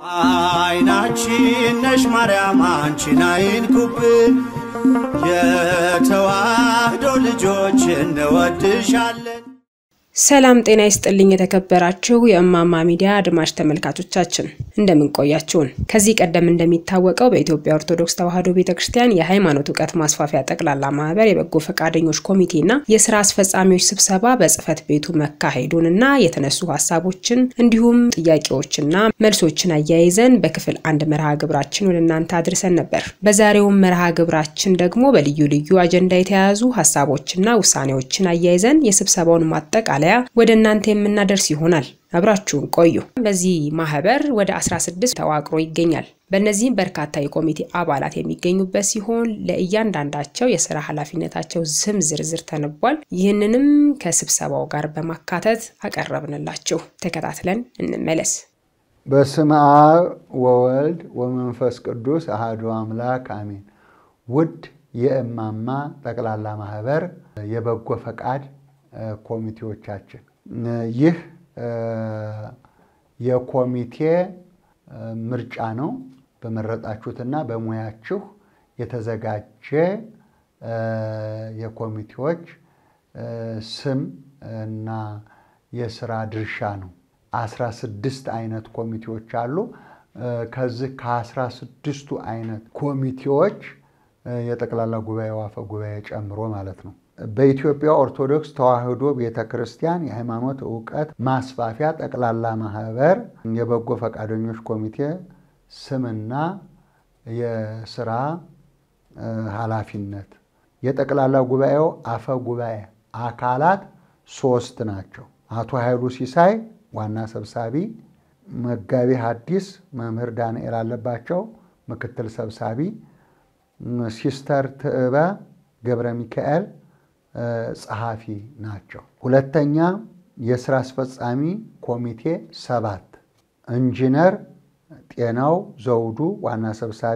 አይናችን ነሽ ማርያም አንቺን አይንኩብን፣ የተዋህዶ ልጆች እንወድሻለን። ሰላም ጤና ይስጥልኝ። የተከበራችሁ የእማማ ሚዲያ አድማጭ ተመልካቾቻችን እንደምን ቆያችሁን? ከዚህ ቀደም እንደሚታወቀው በኢትዮጵያ ኦርቶዶክስ ተዋሕዶ ቤተ ክርስቲያን የሃይማኖት እውቀት ማስፋፊያ ጠቅላላ ማህበር የበጎ ፈቃደኞች ኮሚቴና የስራ አስፈጻሚዎች ስብሰባ በጽህፈት ቤቱ መካሄዱን እና የተነሱ ሀሳቦችን እንዲሁም ጥያቄዎችና መልሶችን አያይዘን በክፍል አንድ መርሃ ግብራችን ወደ እናንተ አድርሰን ነበር። በዛሬውም መርሃ ግብራችን ደግሞ በልዩ ልዩ አጀንዳ የተያያዙ ሀሳቦችና ውሳኔዎችን አያይዘን የስብሰባውን ማጠቃለያ ወደ እናንተ የምናደርስ ይሆናል። አብራችሁን ቆዩ። በዚህ ማህበር ወደ 16 ተዋቅሮ ይገኛል። በእነዚህም በርካታ የኮሚቴ አባላት የሚገኙበት ሲሆን ለእያንዳንዳቸው የስራ ኃላፊነታቸው ስም ዝርዝር ተነቧል። ይህንንም ከስብሰባው ጋር በማካተት አቀረብንላችሁ። ተከታትለን እንመለስ። በስመ አብ ወወልድ ወመንፈስ ቅዱስ አሐዱ አምላክ አሜን። ውድ የእማማ ጠቅላላ ማህበር የበጎ ፈቃድ ኮሚቴዎቻችን ይህ የኮሚቴ ምርጫ ነው። በመረጣችሁትና በሙያችሁ የተዘጋጀ የኮሚቴዎች ስም እና የስራ ድርሻ ነው። አስራ ስድስት አይነት ኮሚቴዎች አሉ። ከዚህ ከአስራ ስድስቱ አይነት ኮሚቴዎች የጠቅላላ ጉባኤው አፈ ጉባኤ ጨምሮ ማለት ነው። በኢትዮጵያ ኦርቶዶክስ ተዋሕዶ ቤተ ክርስቲያን የሃይማኖት እውቀት ማስፋፊያ ጠቅላላ ማህበር የበጎ ፈቃደኞች ኮሚቴ ስምና የስራ ኃላፊነት የጠቅላላ ጉባኤው አፈ ጉባኤ አካላት ሶስት ናቸው። አቶ ኃይሉ ሲሳይ ዋና ሰብሳቢ፣ መጋቢ ሐዲስ መምህር ዳንኤል አለባቸው ምክትል ሰብሳቢ፣ ሲስተር ትዕበ ገብረ ሚካኤል ጸሐፊ ናቸው። ሁለተኛ የስራ አስፈጻሚ ኮሚቴ ሰባት ኢንጂነር ጤናው ዘውዱ ዋና ሰብሳቢ፣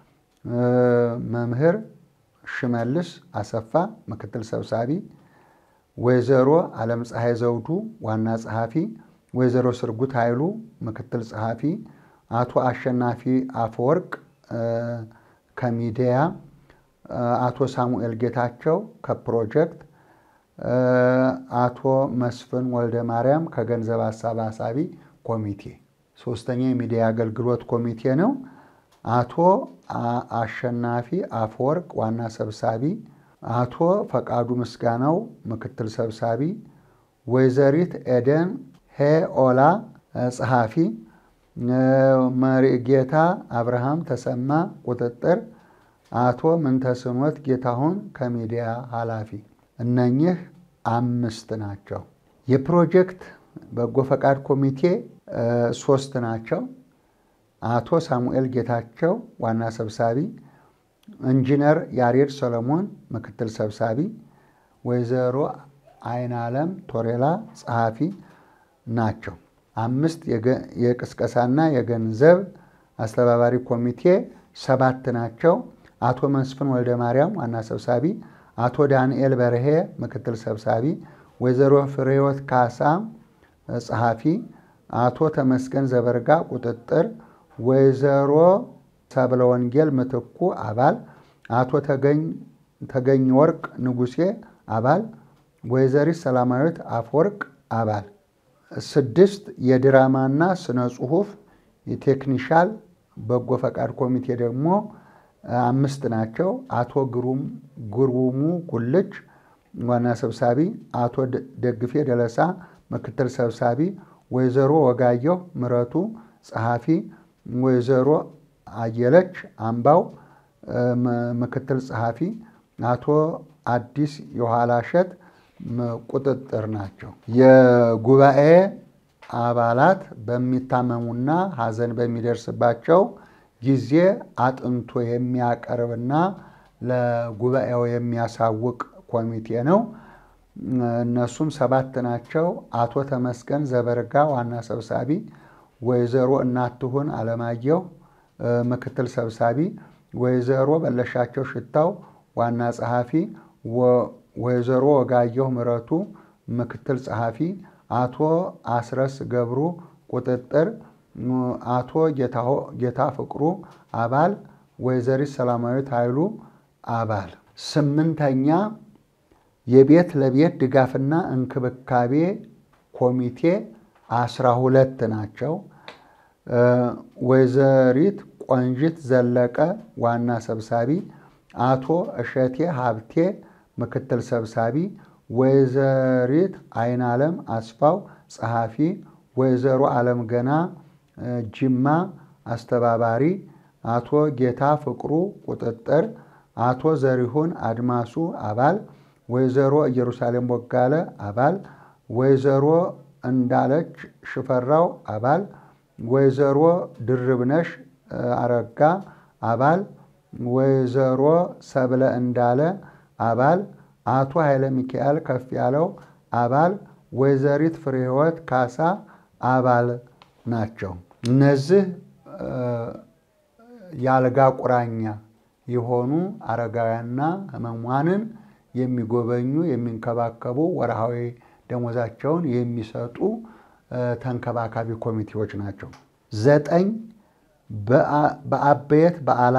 መምህር ሽመልስ አሰፋ ምክትል ሰብሳቢ፣ ወይዘሮ ዓለም ፀሐይ ዘውዱ ዋና ጸሐፊ፣ ወይዘሮ ስርጉት ኃይሉ ምክትል ጸሐፊ፣ አቶ አሸናፊ አፈወርቅ ከሚዲያ አቶ ሳሙኤል ጌታቸው ከፕሮጀክት፣ አቶ መስፍን ወልደ ማርያም ከገንዘብ አሰባሳቢ ኮሚቴ። ሶስተኛ የሚዲያ አገልግሎት ኮሚቴ ነው። አቶ አሸናፊ አፈወርቅ ዋና ሰብሳቢ፣ አቶ ፈቃዱ ምስጋናው ምክትል ሰብሳቢ፣ ወይዘሪት ኤደን ሄኦላ ጸሐፊ፣ መሪጌታ አብርሃም ተሰማ ቁጥጥር አቶ ምንተስኖት ጌታሁን ከሚዲያ ኃላፊ። እነኚህ አምስት ናቸው። የፕሮጀክት በጎ ፈቃድ ኮሚቴ ሶስት ናቸው። አቶ ሳሙኤል ጌታቸው ዋና ሰብሳቢ፣ ኢንጂነር ያሬድ ሰሎሞን ምክትል ሰብሳቢ፣ ወይዘሮ አይናለም ቶሬላ ጸሐፊ ናቸው። አምስት የቅስቀሳና የገንዘብ አስተባባሪ ኮሚቴ ሰባት ናቸው። አቶ መስፍን ወልደ ማርያም ዋና ሰብሳቢ፣ አቶ ዳንኤል በርሄ ምክትል ሰብሳቢ፣ ወይዘሮ ፍሬወት ካሳ ጸሐፊ፣ አቶ ተመስገን ዘበርጋ ቁጥጥር፣ ወይዘሮ ሰብለ ወንጌል ምትኩ አባል፣ አቶ ተገኝ ወርቅ ንጉሴ አባል፣ ወይዘሪት ሰላማዊት አፈወርቅ አባል። ስድስት የድራማና ስነ ጽሁፍ የቴክኒሻል በጎ ፈቃድ ኮሚቴ ደግሞ አምስት ናቸው። አቶ ግሩሙ ጉልች ዋና ሰብሳቢ፣ አቶ ደግፌ ደለሳ ምክትል ሰብሳቢ፣ ወይዘሮ ወጋየሁ ምረቱ ጸሐፊ፣ ወይዘሮ አየለች አምባው ምክትል ጸሐፊ፣ አቶ አዲስ የኋላሸት ቁጥጥር ናቸው። የጉባኤ አባላት በሚታመሙና ሐዘን በሚደርስባቸው ጊዜ አጥንቶ የሚያቀርብና ለጉባኤው የሚያሳውቅ ኮሚቴ ነው። እነሱም ሰባት ናቸው። አቶ ተመስገን ዘበርጋ ዋና ሰብሳቢ፣ ወይዘሮ እናትሁን አለማየሁ ምክትል ሰብሳቢ፣ ወይዘሮ በለሻቸው ሽታው ዋና ጸሐፊ፣ ወይዘሮ ወጋየሁ ምረቱ ምክትል ጸሐፊ፣ አቶ አስረስ ገብሩ ቁጥጥር፣ አቶ ጌታ ፍቅሩ አባል፣ ወይዘሪት ሰላማዊት ኃይሉ አባል። ስምንተኛ የቤት ለቤት ድጋፍና እንክብካቤ ኮሚቴ አስራ ሁለት ናቸው። ወይዘሪት ቆንጂት ዘለቀ ዋና ሰብሳቢ፣ አቶ እሸቴ ሀብቴ ምክትል ሰብሳቢ፣ ወይዘሪት አይናለም አስፋው ጸሐፊ፣ ወይዘሮ አለም ገና ጅማ አስተባባሪ፣ አቶ ጌታ ፍቅሩ ቁጥጥር፣ አቶ ዘሪሁን አድማሱ አባል፣ ወይዘሮ ኢየሩሳሌም ቦጋለ አባል፣ ወይዘሮ እንዳለች ሽፈራው አባል፣ ወይዘሮ ድርብነሽ አረጋ አባል፣ ወይዘሮ ሰብለ እንዳለ አባል፣ አቶ ኃይለ ሚካኤል ከፍ ያለው አባል፣ ወይዘሪት ፍሬህይወት ካሳ አባል ናቸው። እነዚህ የአልጋ ቁራኛ የሆኑ አረጋውያንና ሕሙማንን የሚጎበኙ የሚንከባከቡ ወርሃዊ ደሞዛቸውን የሚሰጡ ተንከባካቢ ኮሚቴዎች ናቸው። ዘጠኝ በአበየት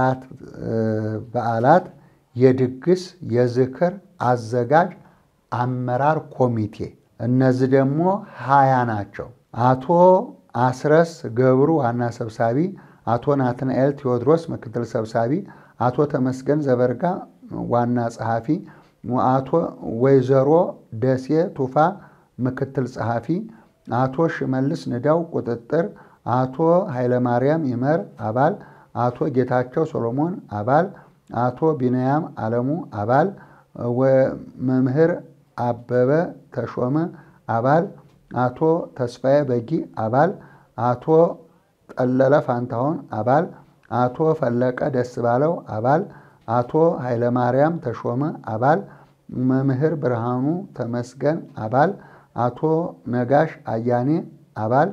በዓላት የድግስ የዝክር አዘጋጅ አመራር ኮሚቴ እነዚህ ደግሞ ሀያ ናቸው። አቶ አስረስ ገብሩ ዋና ሰብሳቢ፣ አቶ ናትናኤል ቴዎድሮስ ምክትል ሰብሳቢ፣ አቶ ተመስገን ዘበርጋ ዋና ጸሐፊ፣ አቶ ወይዘሮ ደሴ ቱፋ ምክትል ጸሐፊ፣ አቶ ሽመልስ ንዳው ቁጥጥር፣ አቶ ኃይለማርያም ይመር አባል፣ አቶ ጌታቸው ሶሎሞን አባል፣ አቶ ቢንያም አለሙ አባል፣ መምህር አበበ ተሾመ አባል፣ አቶ ተስፋዬ በጊ አባል፣ አቶ ጠለለ ፋንታሁን አባል፣ አቶ ፈለቀ ደስ ባለው አባል፣ አቶ ኃይለማርያም ተሾመ አባል፣ መምህር ብርሃኑ ተመስገን አባል፣ አቶ ነጋሽ አያኔ አባል፣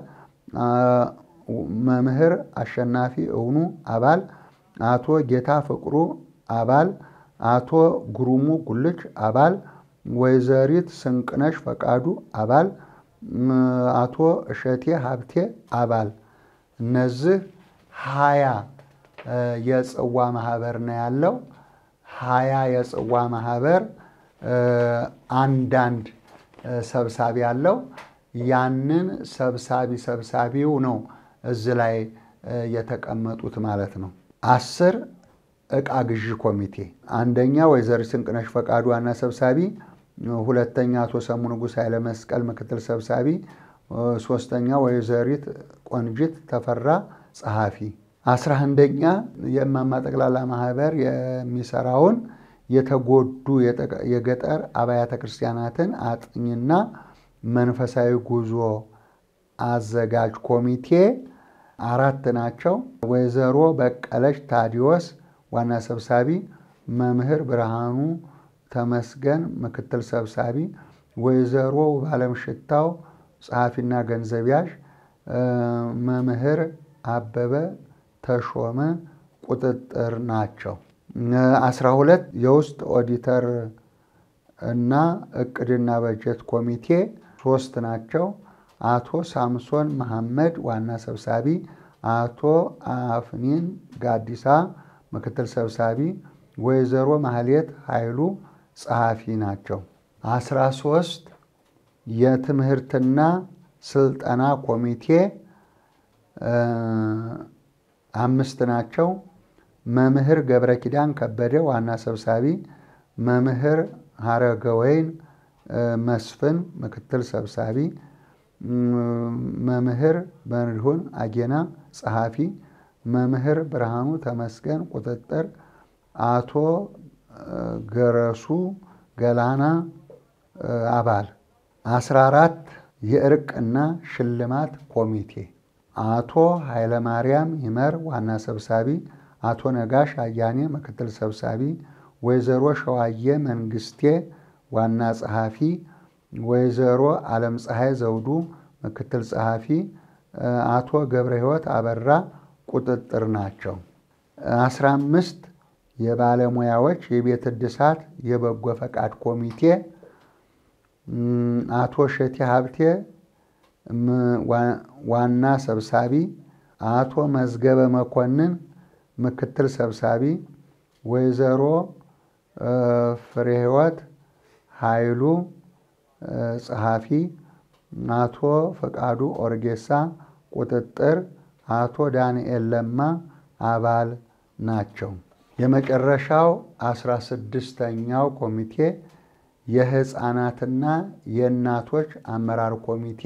መምህር አሸናፊ እውኑ አባል፣ አቶ ጌታ ፍቅሩ አባል፣ አቶ ጉሩሙ ጉልች አባል፣ ወይዘሪት ስንቅነሽ ፈቃዱ አባል፣ አቶ እሸቴ ሀብቴ አባል። እነዚህ ሀያ የጽዋ ማህበር ነው ያለው። ሀያ የጽዋ ማህበር አንዳንድ ሰብሳቢ አለው። ያንን ሰብሳቢ ሰብሳቢው ነው እዚህ ላይ የተቀመጡት ማለት ነው። አስር እቃ ግዢ ኮሚቴ አንደኛ ወይዘሪት ስንቅነሽ ፈቃዱ ዋና ሰብሳቢ፣ ሁለተኛ አቶ ሰሙ ንጉሥ ኃይለ መስቀል ምክትል ሰብሳቢ፣ ሶስተኛ ወይዘሪት ቆንጂት ተፈራ ጸሐፊ። አስራ አንደኛ የእማማ ጠቅላላ ማህበር የሚሰራውን የተጎዱ የገጠር አብያተ ክርስቲያናትን አጥኝና መንፈሳዊ ጉዞ አዘጋጅ ኮሚቴ አራት ናቸው። ወይዘሮ በቀለች ታዲዮስ ዋና ሰብሳቢ፣ መምህር ብርሃኑ ተመስገን ምክትል ሰብሳቢ፣ ወይዘሮ ባለም ሽታው ጸሐፊና ገንዘብ ያዥ፣ መምህር አበበ ተሾመ ቁጥጥር ናቸው። አስራ ሁለት የውስጥ ኦዲተር እና እቅድና በጀት ኮሚቴ ሶስት ናቸው። አቶ ሳምሶን መሐመድ ዋና ሰብሳቢ፣ አቶ አፍኒን ጋዲሳ ምክትል ሰብሳቢ፣ ወይዘሮ ማህሌት ኃይሉ ጸሐፊ ናቸው። አስራ ሶስት የትምህርትና ስልጠና ኮሚቴ አምስት ናቸው። መምህር ገብረ ኪዳን ከበደ ዋና ሰብሳቢ፣ መምህር ሀረገወይን መስፍን ምክትል ሰብሳቢ፣ መምህር በሪሁን አጌና ጸሐፊ፣ መምህር ብርሃኑ ተመስገን ቁጥጥር፣ አቶ ገረሱ ገላና አባል። አስራ አራት የእርቅና ሽልማት ኮሚቴ አቶ ኃይለማርያም ይመር ዋና ሰብሳቢ፣ አቶ ነጋሽ አያኔ ምክትል ሰብሳቢ፣ ወይዘሮ ሸዋዬ መንግስቴ ዋና ጸሐፊ፣ ወይዘሮ ዓለም ፀሐይ ዘውዱ ምክትል ጸሐፊ፣ አቶ ገብረ ሕይወት አበራ ቁጥጥር ናቸው። አስራ አምስት የባለሙያዎች የቤት እድሳት የበጎ ፈቃድ ኮሚቴ አቶ ሸቴ ሀብቴ ዋና ሰብሳቢ፣ አቶ መዝገበ መኮንን ምክትል ሰብሳቢ፣ ወይዘሮ ፍሬህይወት ኃይሉ ጸሐፊ፣ አቶ ፈቃዱ ኦርጌሳ ቁጥጥር፣ አቶ ዳንኤል ለማ አባል ናቸው። የመጨረሻው አስራ ስድስተኛው ኮሚቴ የህፃናትና የእናቶች አመራር ኮሚቴ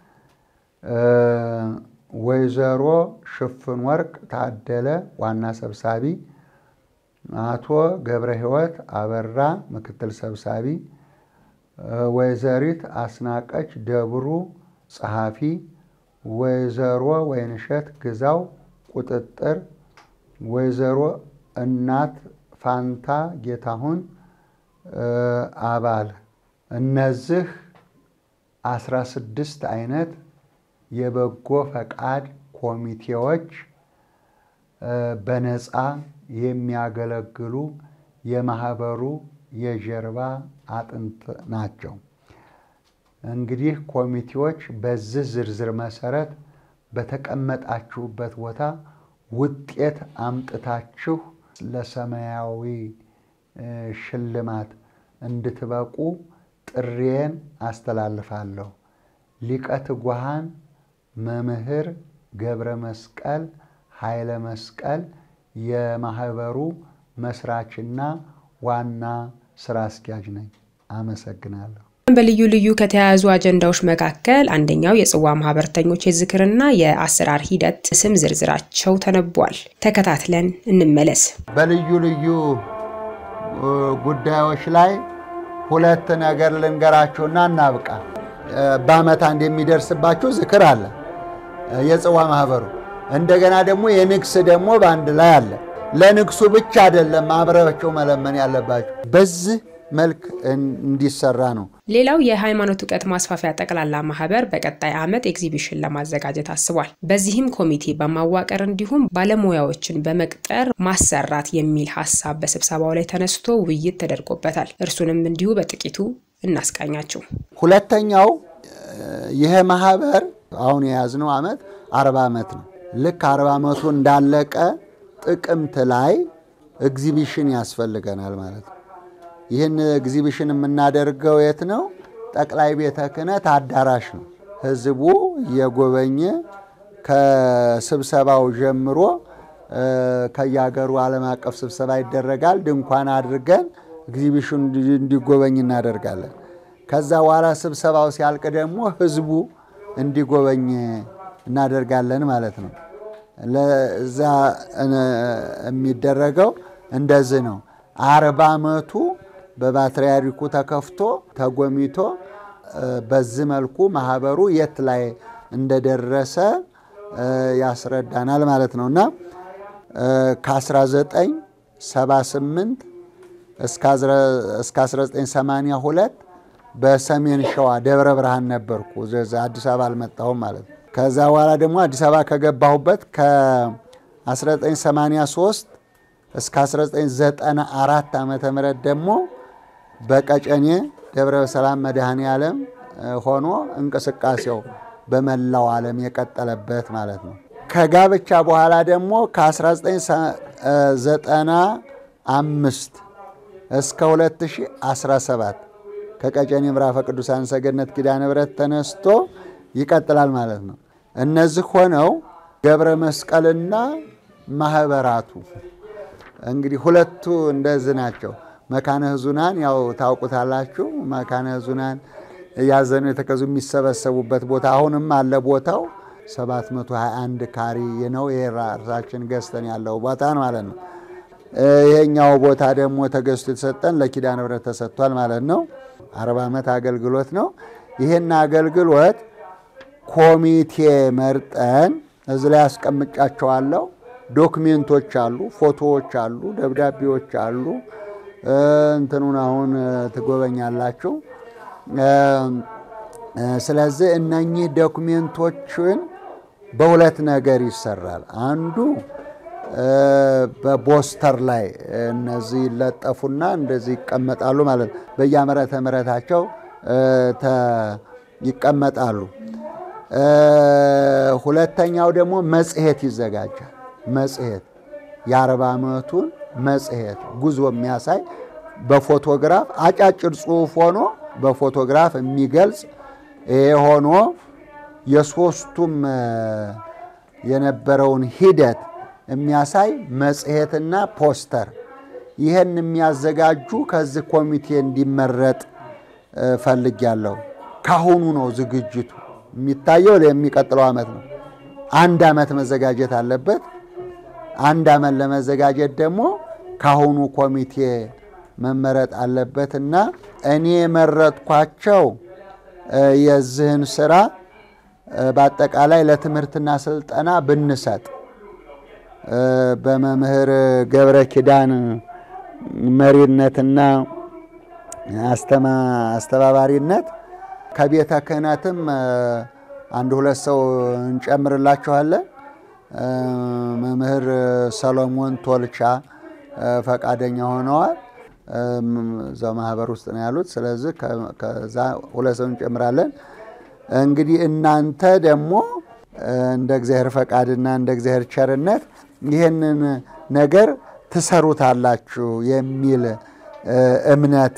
ወይዘሮ ሽፍን ወርቅ ታደለ ዋና ሰብሳቢ፣ አቶ ገብረ ሕይወት አበራ ምክትል ሰብሳቢ፣ ወይዘሪት አስናቀች ደብሩ ጸሐፊ፣ ወይዘሮ ወይንሸት ግዛው ቁጥጥር፣ ወይዘሮ እናት ፋንታ ጌታሁን አባል። እነዚህ አስራ ስድስት አይነት የበጎ ፈቃድ ኮሚቴዎች በነፃ የሚያገለግሉ የማህበሩ የጀርባ አጥንት ናቸው። እንግዲህ ኮሚቴዎች በዚህ ዝርዝር መሰረት በተቀመጣችሁበት ቦታ ውጤት አምጥታችሁ ለሰማያዊ ሽልማት እንድትበቁ ጥሪዬን አስተላልፋለሁ። ሊቀ ትጉሃን መምህር ገብረ መስቀል ኃይለ መስቀል የማህበሩ መስራችና ዋና ስራ አስኪያጅ ነኝ። አመሰግናለሁ። በልዩ ልዩ ከተያያዙ አጀንዳዎች መካከል አንደኛው የጽዋ ማህበርተኞች የዝክርና የአሰራር ሂደት ስም ዝርዝራቸው ተነቧል። ተከታትለን እንመለስ። በልዩ ልዩ ጉዳዮች ላይ ሁለት ነገር ልንገራችሁና እናብቃ። በዓመት አንድ የሚደርስባችሁ ዝክር አለ፣ የጽዋ ማህበሩ። እንደገና ደግሞ የንግስ ደግሞ በአንድ ላይ አለ። ለንግሱ ብቻ አይደለም አብራችሁ መለመን ያለባችሁ። በዚህ መልክ እንዲሰራ ነው። ሌላው የሃይማኖት እውቀት ማስፋፊያ ጠቅላላ ማህበር በቀጣይ ዓመት ኤግዚቢሽን ለማዘጋጀት አስቧል። በዚህም ኮሚቴ በማዋቀር እንዲሁም ባለሙያዎችን በመቅጠር ማሰራት የሚል ሀሳብ በስብሰባው ላይ ተነስቶ ውይይት ተደርጎበታል። እርሱንም እንዲሁ በጥቂቱ እናስቃኛችሁ። ሁለተኛው ይሄ ማህበር አሁን የያዝነው ዓመት አርባ ዓመት ነው። ልክ አርባ ዓመቱ እንዳለቀ ጥቅምት ላይ ኤግዚቢሽን ያስፈልገናል ማለት ነው። ይህን ኤግዚቢሽን የምናደርገው የት ነው? ጠቅላይ ቤተ ክህነት አዳራሽ ነው። ህዝቡ እየጎበኘ ከስብሰባው ጀምሮ ከየሀገሩ ዓለም አቀፍ ስብሰባ ይደረጋል። ድንኳን አድርገን ኤግዚቢሽን እንዲጎበኝ እናደርጋለን። ከዛ በኋላ ስብሰባው ሲያልቅ ደግሞ ህዝቡ እንዲጎበኝ እናደርጋለን ማለት ነው። ለዛ የሚደረገው እንደዚህ ነው። አርባ ዓመቱ በፓትርያርኩ ተከፍቶ ተጎሚቶ በዚህ መልኩ ማህበሩ የት ላይ እንደደረሰ ያስረዳናል ማለት ነው እና ከ1978 እስከ 1982 በሰሜን ሸዋ ደብረ ብርሃን ነበርኩ። አዲስ አበባ አልመጣሁም ማለት ነው። ከዛ በኋላ ደግሞ አዲስ አበባ ከገባሁበት ከ1983 እስከ 1994 ዓመተ ምህረት ደግሞ በቀጨኔ ደብረ ሰላም መድኃኔ ዓለም ሆኖ እንቅስቃሴው በመላው ዓለም የቀጠለበት ማለት ነው። ከጋብቻ በኋላ ደግሞ ከ1995 እስከ 2017 ከቀጨኔ ምዕራፈ ቅዱሳን ሰገነት ኪዳነ ምሕረት ተነስቶ ይቀጥላል ማለት ነው። እነዚህ ሆነው ገብረ መስቀልና ማህበራቱ እንግዲህ ሁለቱ እንደዚህ ናቸው። መካነ ሕዙናን ያው ታውቁታላችሁ። መካነ ሕዙናን ያዘኑ የተከዙ የሚሰበሰቡበት ቦታ አሁንም አለ። ቦታው 721 ካሪ ነው። የራሳችን ገዝተን ያለው ቦታ ማለት ነው። ይሄኛው ቦታ ደግሞ ተገዝቶ የተሰጠን ለኪዳነ ምሕረት ተሰጥቷል ማለት ነው። አርባ ዓመት አገልግሎት ነው። ይህን አገልግሎት ኮሚቴ መርጠን እዚህ ላይ አስቀምጫቸዋለሁ። ዶክሜንቶች አሉ፣ ፎቶዎች አሉ፣ ደብዳቤዎች አሉ። እንትኑን አሁን ትጎበኛላችሁ። ስለዚህ እነኚህ ዶክሜንቶችን በሁለት ነገር ይሰራል። አንዱ በፖስተር ላይ እነዚህ ይለጠፉና እንደዚህ ይቀመጣሉ ማለት ነው። በየዓመተ ምሕረታቸው ይቀመጣሉ። ሁለተኛው ደግሞ መጽሔት ይዘጋጃል። መጽሔት የአርባ ዓመቱን መጽሔት ጉዞ የሚያሳይ በፎቶግራፍ አጫጭር ጽሑፍ ሆኖ በፎቶግራፍ የሚገልጽ ይሄ ሆኖ የሶስቱም የነበረውን ሂደት የሚያሳይ መጽሔትና ፖስተር ይህን የሚያዘጋጁ ከዚህ ኮሚቴ እንዲመረጥ ፈልጊያለሁ። ካሁኑ ነው ዝግጅቱ የሚታየው የሚቀጥለው ዓመት ነው። አንድ ዓመት መዘጋጀት አለበት። አንድ ዓመት ለመዘጋጀት ደግሞ ካሁኑ ኮሚቴ መመረጥ አለበትና እኔ የመረጥኳቸው የዚህን ስራ በአጠቃላይ ለትምህርትና ስልጠና ብንሰጥ በመምህር ገብረ ኪዳን መሪነትና አስተባባሪነት ከቤተ ክህነትም አንድ ሁለት ሰው እንጨምርላችኋለን። መምህር ሰሎሞን ቶልቻ ፈቃደኛ ሆነዋል። እዛው ማህበር ውስጥ ነው ያሉት። ስለዚህ ከዛ ሁለት ሰው እንጨምራለን። እንግዲህ እናንተ ደግሞ እንደ እግዚአብሔር ፈቃድና እንደ እግዚአብሔር ቸርነት ይህንን ነገር ትሰሩታላችሁ የሚል እምነት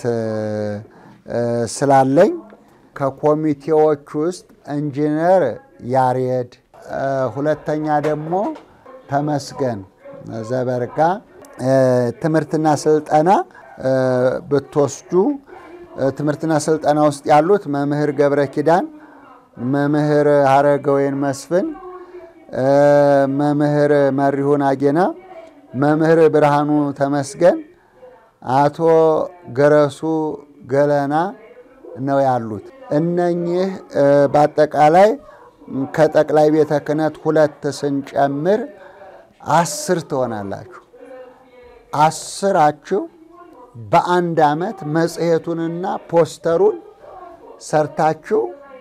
ስላለኝ ከኮሚቴዎች ውስጥ ኢንጂነር ያሬድ፣ ሁለተኛ ደግሞ ተመስገን ዘበርጋ ትምህርትና ስልጠና ብትወስዱ ትምህርትና ስልጠና ውስጥ ያሉት መምህር ገብረ ኪዳን፣ መምህር ሀረገወይን መስፍን፣ መምህር መሪሁን አጌና፣ መምህር ብርሃኑ ተመስገን፣ አቶ ገረሱ ገለና ነው ያሉት። እነኚህ በአጠቃላይ ከጠቅላይ ቤተ ክህነት ሁለት ስንጨምር አስር ትሆናላችሁ። አስራችሁ በአንድ ዓመት መጽሔቱንና ፖስተሩን ሰርታችሁ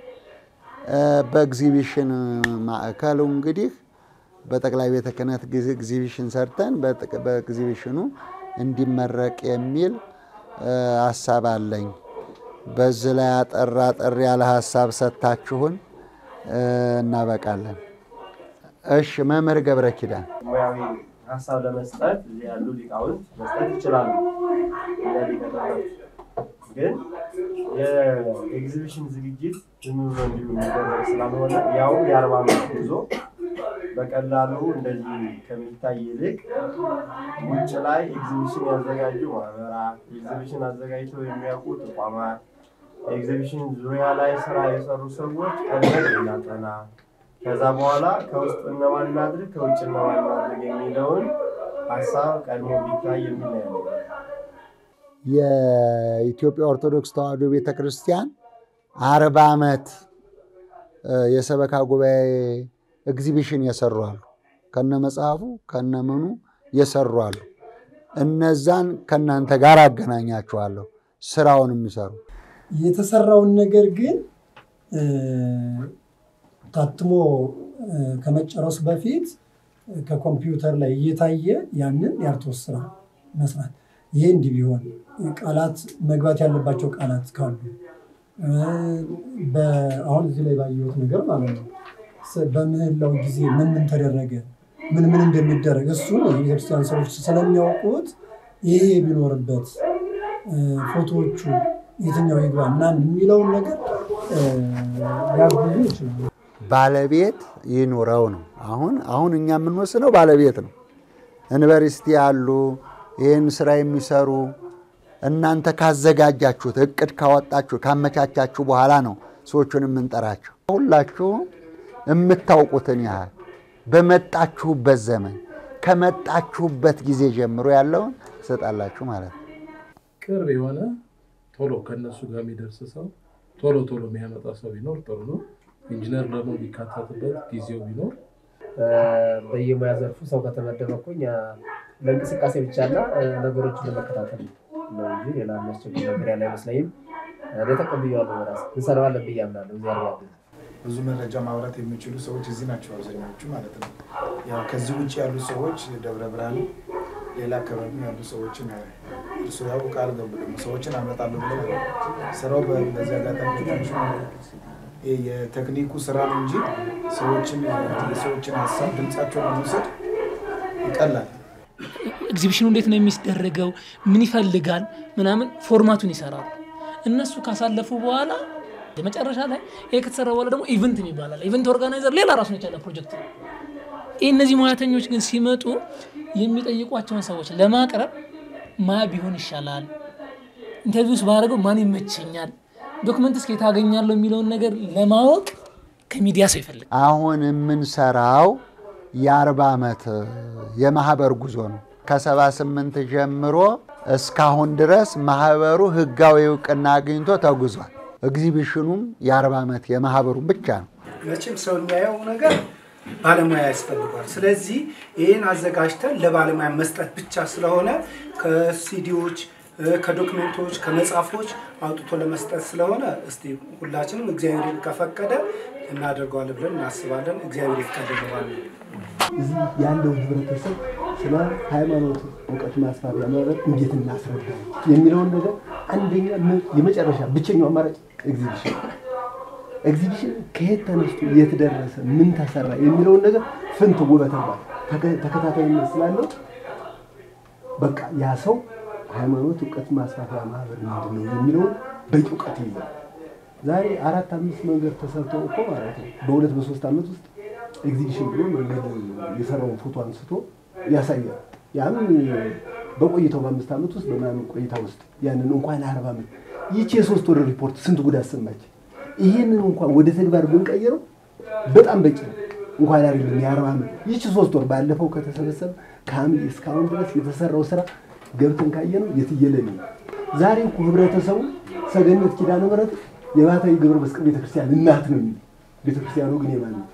በኤግዚቢሽን ማዕከሉ እንግዲህ በጠቅላይ ቤተ ክህነት ኤግዚቢሽን ሰርተን በኤግዚቢሽኑ እንዲመረቅ የሚል ሀሳብ አለኝ። በዚህ ላይ አጠር አጠር ያለ ሀሳብ ሰጥታችሁን እናበቃለን። እሺ፣ መምህር ገብረ ኪዳን ሙያዊ ሀሳብ ለመስጠት እዚህ ያሉ ሊቃውንት መስጠት ይችላሉ። ሊቀጠበት ግን የኤግዚቢሽን ዝግጅት ዝም ብሎ እንዲሁ የሚደረግ ስላልሆነ ያው የአርባ ዓመት ጉዞ በቀላሉ እንደዚህ ከሚታይ ይልቅ ውጭ ላይ ኤግዚቢሽን ያዘጋጁ ማህበራት፣ ኤግዚቢሽን አዘጋጅተው የሚያውቁ ተቋማት፣ ኤግዚቢሽን ዙሪያ ላይ ስራ የሰሩ ሰዎች ቀድመን እናጠና ከዛ በኋላ ከውስጥ እነማን እናድርግ ከውጭ እነማን እናድርግ የሚለውን ሀሳብ ቀድሞ ቢታይ የሚል ነው። የኢትዮጵያ ኦርቶዶክስ ተዋሕዶ ቤተ ክርስቲያን አርባ ዓመት የሰበካ ጉባኤ ኤግዚቢሽን የሰሩ አሉ። ከነ መጽሐፉ ከነ ምኑ የሰሩ አሉ። እነዛን ከእናንተ ጋር አገናኛችኋለሁ፣ ስራውን የሚሰሩ የተሰራውን ነገር ግን ታትሞ ከመጨረሱ በፊት ከኮምፒውተር ላይ እየታየ ያንን የአርቶስ ስራ መስራት። ይሄ እንዲህ ቢሆን ቃላት መግባት ያለባቸው ቃላት ካሉ አሁን እዚህ ላይ ባየሁት ነገር ማለት ነው። በምህላው ጊዜ ምን ምን ተደረገ፣ ምን ምን እንደሚደረግ እሱን የቤተክርስቲያን ሰዎች ስለሚያውቁት ይሄ ቢኖርበት ፎቶዎቹ የትኛው ይግባ ምናምን የሚለውን ነገር ሊያግዙ ይችላሉ። ባለቤት ይኑረው ነው። አሁን አሁን እኛ የምንወስነው ባለቤት ነው። ዩኒቨርሲቲ ያሉ ይህን ስራ የሚሰሩ እናንተ ካዘጋጃችሁት እቅድ ካወጣችሁ ካመቻቻችሁ በኋላ ነው ሰዎቹን የምንጠራቸው። ሁላችሁም የምታውቁትን ያህል በመጣችሁበት ዘመን ከመጣችሁበት ጊዜ ጀምሮ ያለውን ትሰጣላችሁ ማለት ነው። ቅርብ የሆነ ቶሎ ከእነሱ ጋር የሚደርስ ሰው ቶሎ ቶሎ የሚያመጣ ሰው ቢኖር ጥሩ ነው። ኢንጂነር ደግሞ የሚካተትበት ጊዜው ቢኖር በየሙያ ዘርፉ ሰው ከተመደበ እኮ እኛ ለእንቅስቃሴ ብቻና ነገሮችን ለመከታተል ነው እንጂ ሌላ የሚያስቸግር ነገር ያለ አይመስለኝም። እኔ ተቀብያለሁ። በራስ እንሰራዋለን ብዬ አምናለሁ። እዚያ ያለ ብዙ መረጃ ማውራት የሚችሉ ሰዎች እዚህ ናቸው አብዛኛዎቹ ማለት ነው። ያው ከዚህ ውጭ ያሉ ሰዎች ደብረ ብርሃን፣ ሌላ አካባቢ ያሉ ሰዎችን እርሱ ያው ቃል ገቡ ደግሞ ሰዎችን አመጣለሁ ብለው ስራው በዚህ አጋጣሚ ትንሹ የቴክኒኩ ስራ ነው እንጂ ሰዎችን የሰዎችን ሀሳብ ድምጻቸውን ለመውሰድ ይቀላል። ኤግዚቢሽኑ እንዴት ነው የሚደረገው፣ ምን ይፈልጋል ምናምን ፎርማቱን ይሰራሉ። እነሱ ካሳለፉ በኋላ መጨረሻ ላይ ይሄ ከተሰራ በኋላ ደግሞ ኢቨንት ይባላል። ኢቨንት ኦርጋናይዘር ሌላ ራሱን የቻለ ፕሮጀክት ነው። ይህ እነዚህ ሙያተኞች ግን ሲመጡ የሚጠይቋቸውን ሰዎች ለማቅረብ ማ ቢሆን ይሻላል፣ ኢንተርቪውስ ባደረገው ማን ይመቸኛል፣ ዶክመንትስ ከየት አገኛለሁ የሚለውን ነገር ለማወቅ ከሚዲያ ሰው ይፈልጋል። አሁን የምንሰራው የአርባ ዓመት የማህበር ጉዞ ነው። ከሰባ ስምንት ጀምሮ እስካሁን ድረስ ማህበሩ ህጋዊ እውቅና አግኝቶ ተጉዟል። ኤግዚቢሽኑም የአርባ ዓመት የማህበሩ ብቻ ነው። መቼም ሰው የሚያየው ነገር ባለሙያ ያስፈልጓል። ስለዚህ ይህን አዘጋጅተን ለባለሙያ መስጠት ብቻ ስለሆነ ከሲዲዎች፣ ከዶክመንቶች፣ ከመጽሐፎች አውጥቶ ለመስጠት ስለሆነ እስቲ ሁላችንም እግዚአብሔር ከፈቀደ እናደርገዋለን ብለን እናስባለን። እግዚአብሔር ይፍቀድልናል። እዚህ ያለው ህብረተሰብ ስለ ሃይማኖት እውቀት ማስፋፊያ ማለት እንዴት እናስረዳ የሚለውን ነገር አንደኛ የመጨረሻ ብቸኛው አማራጭ ኤግዚቢሽን ኤግዚቢሽን ከየት ተነስቶ የት ደረሰ፣ ምን ተሰራ የሚለውን ነገር ፍንት ውበተባል ተከታታይነት ስላለው በቃ ያ ሰው ሃይማኖት እውቀት ማስፋፊያ ማህበር ምንድን ነው የሚለውን በቂ እውቀት ይይዛል። ዛሬ አራት አምስት መንገድ ተሰርቶ እኮ ማለት ነው በሁለት በሶስት ዓመት ውስጥ ኤግዚቢሽን ብሎ መንገድ የሰራውን ፎቶ አንስቶ ያሳያል። ያም በቆይታው በአምስት ዓመት ውስጥ በምናምን ቆይታ ውስጥ ያንን እንኳን አርባ ዓመት ይቺ የሶስት ወር ሪፖርት ስንት ጉድ አሰማች። ይህንን እንኳን ወደ ተግባር ብንቀይረው በጣም በቂ ነው። እንኳን አይደለም የአርባ ዓመት ይቺ ሶስት ወር ባለፈው ከተሰበሰበ ከሐምሌ እስካሁን ድረስ የተሰራው ስራ ገብተን ካየነው የትየለሌ ነው። ዛሬ እኮ ህብረተሰቡ ሰገነት ኪዳነ ምሕረት የባህታዊ ገብረ መስቀል ቤተክርስቲያን እናት ነው የሚል ቤተክርስቲያኑ ግን የማን ነው?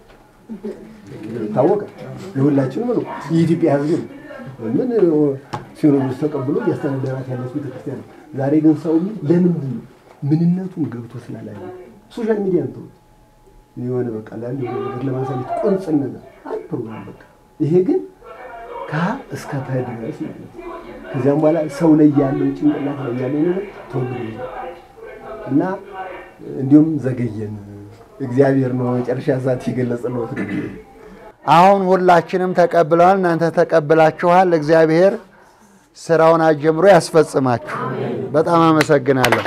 ታወቀ የሁላችንም ነው። የኢትዮጵያ ህዝብ ነው። ምን ሲኖዶስ ተቀብሎ እያስተዳደራት ያለች ቤተክርስቲያን ነው። ዛሬ ግን ሰው ለምንድን ነው ምንነቱን ገብቶ ስላላየ ሶሻል ሚዲያ ነው የሆነ በቃ ላለ ነገር ለማሳየት ቁንጽን ነገር አንድ ፕሮግራም በቃ ይሄ ግን ከ እስከ ፐ ድረስ ማለት ነው። ከዚያም በኋላ ሰው ላይ ያለው ጭንቅላት ላይ ያለው ነገር ተወግዶ እና እንዲሁም ዘገየን እግዚአብሔር ነው መጨረሻ ሰዓት የገለጸለት። አሁን ሁላችንም ተቀብለዋል። እናንተ ተቀብላችኋል። እግዚአብሔር ስራውን አጀምሮ ያስፈጽማችሁ። በጣም አመሰግናለሁ።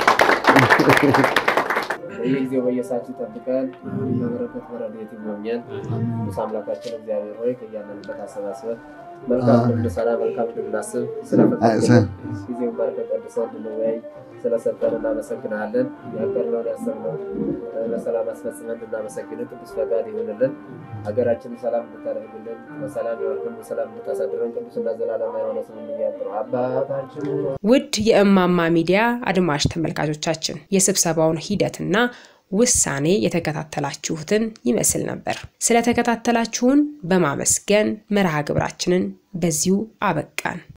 በየጊዜው በየሰዓቱ ይጠብቀን፣ በበረከት በረድኤት ይጎብኘን። ቅዱስ አምላካችን እግዚአብሔር ሆይ ከያለንበት አሰባስበን መልካም እንድንሰራ መልካም እንድናስብ ስለፈቀድልን ጊዜውን ባርከን ቀድሰን እንድንወያይ ስለሰጠን እናመሰግናለን። ያቀርነውን ያሰብነውን በሰላም አስፈጽመን እንድናመሰግን ቅዱስ ፈቃድ ይሆንልን። ሀገራችንን ሰላም እንድታደርግልን በሰላም ያወርክን በሰላም እንድታሳድረን ቅዱስና ዘላለም የሆነ ስም እያጥሩ አባታችን ውድ የእማማ ሚዲያ አድማጭ ተመልካቾቻችን የስብሰባውን ሂደትና ውሳኔ የተከታተላችሁትን ይመስል ነበር። ስለተከታተላችሁን በማመስገን መርሃ ግብራችንን በዚሁ አበቃን።